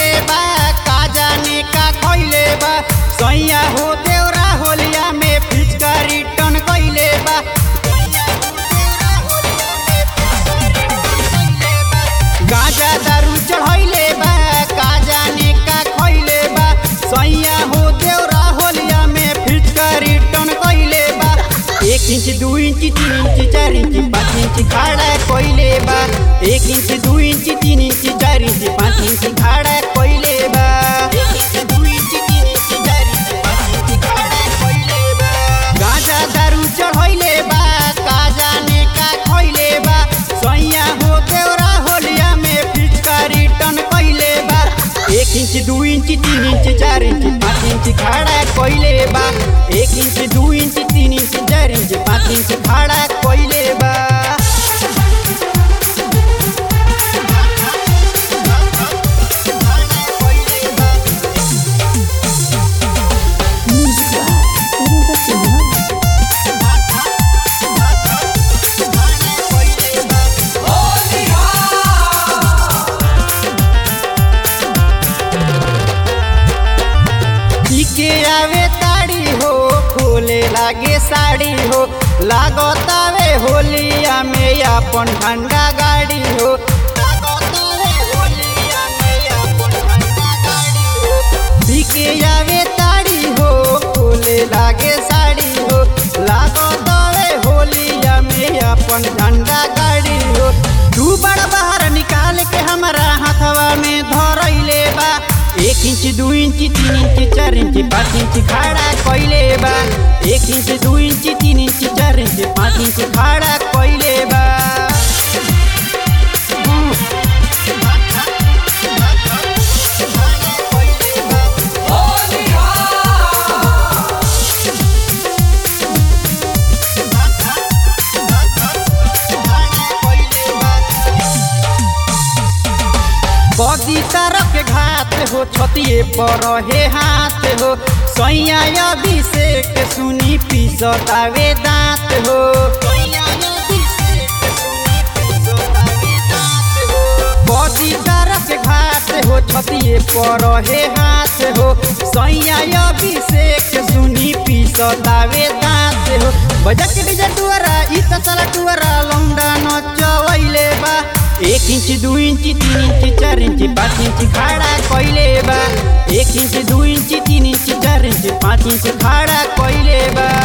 कइले बा का जाने का कइले बा सैया हो देवरा होलिया में फिचका रिटर्न कइले बा गाजा दारू चढ़ैले बा का जाने का खइले बा सैया हो देवरा होलिया में फिचका रिटर्न कइले बा एक इंच दू इंच तीन इंच चार इंच पाँच इंच खाड़ा कइले बा एक इंच दू इंच तीन इंच चार इंच पाँच इंच खाड़ा कइले बा एक इंच दू इंच तीन इंच चार इंच पाँच इंच खाड़ा कइले बा गाजा दारू चढ़ैले बा का जाने का खइले बा सैया हो देवरा होलिया में फिचका रिटर्न कइले बा एक इंच दू इंच तीन इंच चार इंच पाँच इंच खाड़ा कइले बा एक इंच दू इंच तीन इंच चार इंच पाँच इंच खाड़ा कइले बा Música Internacional. के आवे ताड़ी हो खोले लागे साड़ी हो लागतावे होलिया में अपन ठंडा गाड़ी हो लागतावे होलिया में अपन ठंडा गाड़ी हो के आवे ताड़ी हो खोले लागे साड़ी हो लागतावे होलिया में अपन ठंडा गाड़ी हो दू बड़ बाहर निकाल के हमारा हाथवा में धरैले बा एक इंच दू इंच तीन इंच चार इंच पाँच इंच खाड़ा कइले बा एक इंच दू इंच तीन इंच चार इंच पाँच इंच खाड़ा कइले बा बदी तरफ के घात हो छतिए पर हे हाथ हो सैया अभिषेक सुनी पिसतावे दांत हो बदी तरफ के घात हो छतिए पर हे हाथ हो सैया अभिषेक सुनी पिसतावे दांत हो बजक डीजे टुअरा इ त चला टुअरा लौंडा नचवैले बा एक इंच दू इंच तीन इंच चार इंच पाँच इंच खाड़ा कइले बा एक इंच दू इंच तीन इंच चार इंच पाँच इंच खाड़ा कइले बा